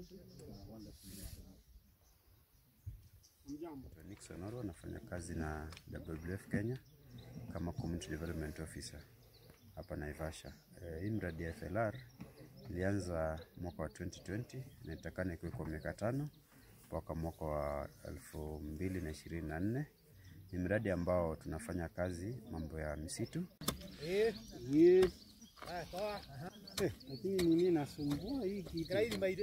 Nixon Oro anafanya kazi na WWF Kenya kama Community Development Officer hapa Naivasha. E, hii mradi ya FLR ilianza mwaka wa 2020 na itakana ikiwe kwa miaka tano mpaka mwaka wa elfu mbili na ishirini na nne. Ni mradi ambao tunafanya kazi mambo ya misitu Yes. Eh, lakini nini nasumbua hii kitu?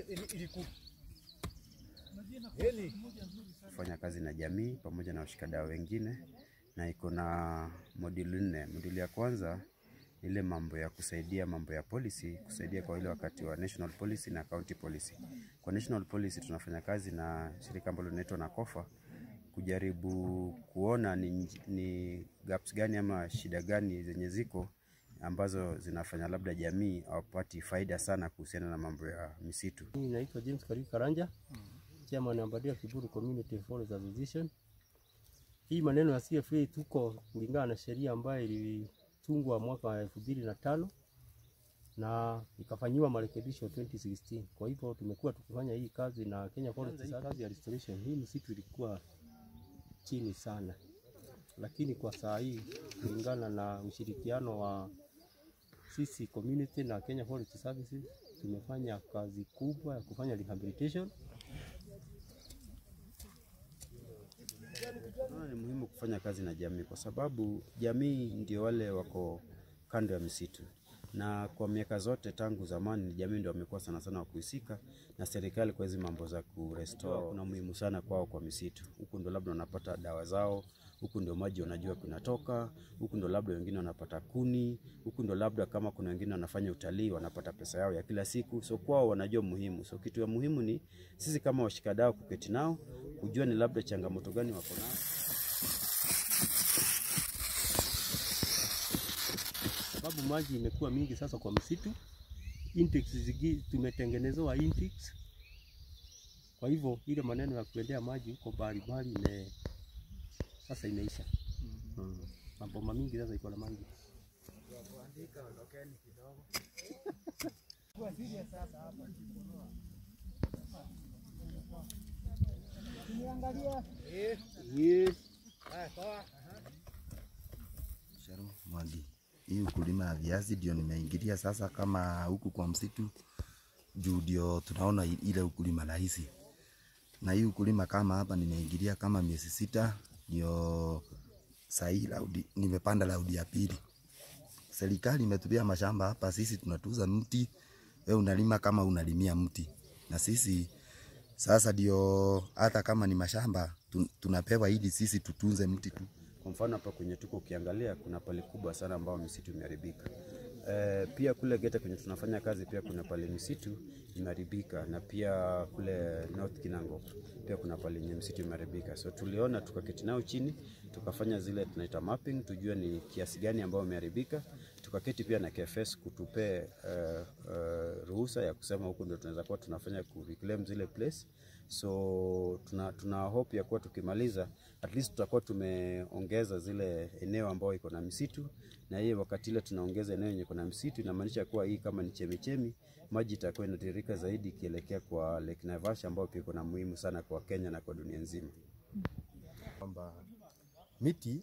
kufanya kazi na jamii pamoja na washikadau wengine, na iko na moduli nne. Moduli ya kwanza ni ile mambo ya kusaidia mambo ya policy, kusaidia kwa ile wakati wa national policy na county policy. Kwa national policy tunafanya kazi na shirika ambalo linaitwa NACOFA kujaribu kuona ni, ni gaps gani ama shida gani zenye ziko ambazo zinafanya labda jamii hawapati faida sana kuhusiana na mambo ya misitu. Mimi naitwa James Kariuki Karanja, chairman wa Mbadia Kiburu Community Forest Association. Hii maneno ya CFA tuko kulingana na sheria ambayo ilitungwa mwaka wa elfu mbili na tano na ikafanyiwa marekebisho 2016. Kwa hivyo tumekuwa tukifanya hii kazi na Kenya Forest Service. Kazi ya restoration hii misitu ilikuwa chini sana, lakini kwa saa hii kulingana na ushirikiano wa sisi community na Kenya Forest Services tumefanya kazi kubwa ya kufanya rehabilitation. Naona ni muhimu kufanya kazi na jamii kwa sababu jamii ndio wale wako kando ya misitu, na kwa miaka zote tangu zamani ni jamii ndio wamekuwa sana sana wakuhusika na serikali kwa hizi mambo za kurestore. Kuna muhimu sana kwao kwa misitu, huku ndio labda wanapata dawa zao, huku ndio maji wanajua kunatoka, huku ndio labda wengine wanapata kuni, huku ndio labda kama kuna wengine wanafanya utalii wanapata pesa yao ya kila siku, so kwao wanajua muhimu. So kitu ya muhimu ni sisi kama washikadau kuketi nao kujua ni labda changamoto gani wako nayo sababu maji imekuwa mingi sasa kwa msitu. Intakes zigi tumetengenezewa intakes, kwa hivyo ile maneno ya kuendea maji huko mbali mbali ime sasa imeisha. Mm. Maboma mingi sasa iko na maji. Yes. Sharu Mwangi. Hii ukulima ya viazi ndio nimeingilia sasa kama huku kwa msitu juu ndio tunaona i- ile ukulima rahisi. Na hii ukulima kama hapa nimeingilia kama miezi sita ndio sahii laudi, nimepanda laudi ya pili. Serikali imetupia mashamba hapa, sisi tunatuza mti, we unalima kama unalimia mti, na sisi sasa ndio hata kama ni mashamba tun- tunapewa ili sisi tutunze mti tu. Kwa mfano hapa kwenye tuko ukiangalia kuna pale kubwa sana ambao misitu imeharibika. E, pia kule Geta kwenye tunafanya kazi pia kuna pale misitu imeharibika na pia kule North Kinango pia kuna pale yenye misitu imeharibika. So tuliona tukaketi nao chini tukafanya zile tunaita mapping tujue ni kiasi gani ambao imeharibika. Tukaketi pia na KFS kutupe uh, uh, ruhusa ya kusema huku ndio tunaweza kuwa tunafanya ku reclaim zile place so tuna, tuna hope ya kuwa tukimaliza at least tutakuwa tumeongeza zile eneo ambayo iko na misitu, na hiyo wakati ile tunaongeza eneo yenye iko na misitu, inamaanisha kuwa hii kama ni chemichemi, maji itakuwa inatiririka zaidi ikielekea kwa Lake Naivasha ambayo pia iko na muhimu sana kwa Kenya na kwa dunia nzima. kwamba miti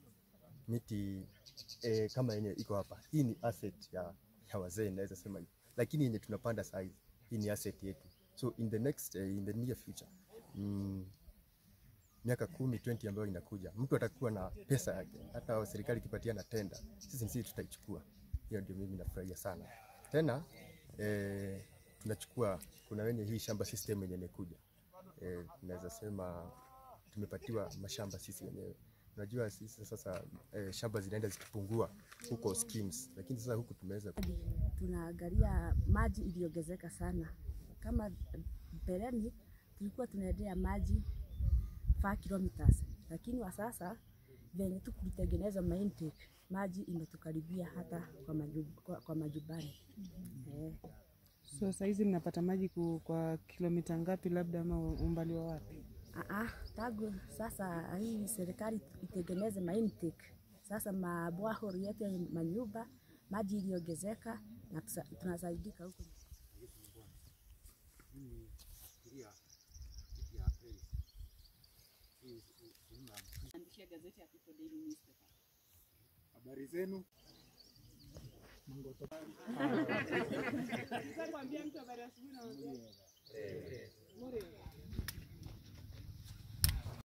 miti eh, kama yenye iko hapa, hii ni asset ya, ya wazee naweza sema hivyo, lakini yenye tunapanda saa hizi hii ni asset yetu, so in the next eh, in the near future mm, miaka kumi 20 ambayo inakuja, mtu atakuwa na pesa yake, hata serikali ikipatia na tenda, sisi sisi tutaichukua. Hiyo ndio mimi nafurahia sana. Tena eh, tunachukua kuna wenye hii shamba system yenye imekuja eh, naweza sema tumepatiwa mashamba sisi wenyewe. Unajua sisi sasa eh, shamba zinaenda zikipungua huko schemes, lakini sasa huku tumeweza tunaangalia maji iliongezeka sana. Kama mbeleni tulikuwa tunaendea maji 5 kilometers, lakini wa sasa venye tu kulitengeneza maintake maji imetukaribia hata kwa, majub, kwa, kwa majumbani eh. So saizi mnapata maji ku, kwa kilomita ngapi labda ama umbali wa wapi? Aa, tangu sasa hii serikali itengeneze maintake sasa, mabwahori yetu ya manyumba maji iliongezeka na tusa- tunasaidika huko. lakini fikiria kitu ya Aprili. Hii si- sehemu ya Andishia gazeti ya People Daily Newspaper. habari zenu. Sasa kwambia mtu habari asubuhi na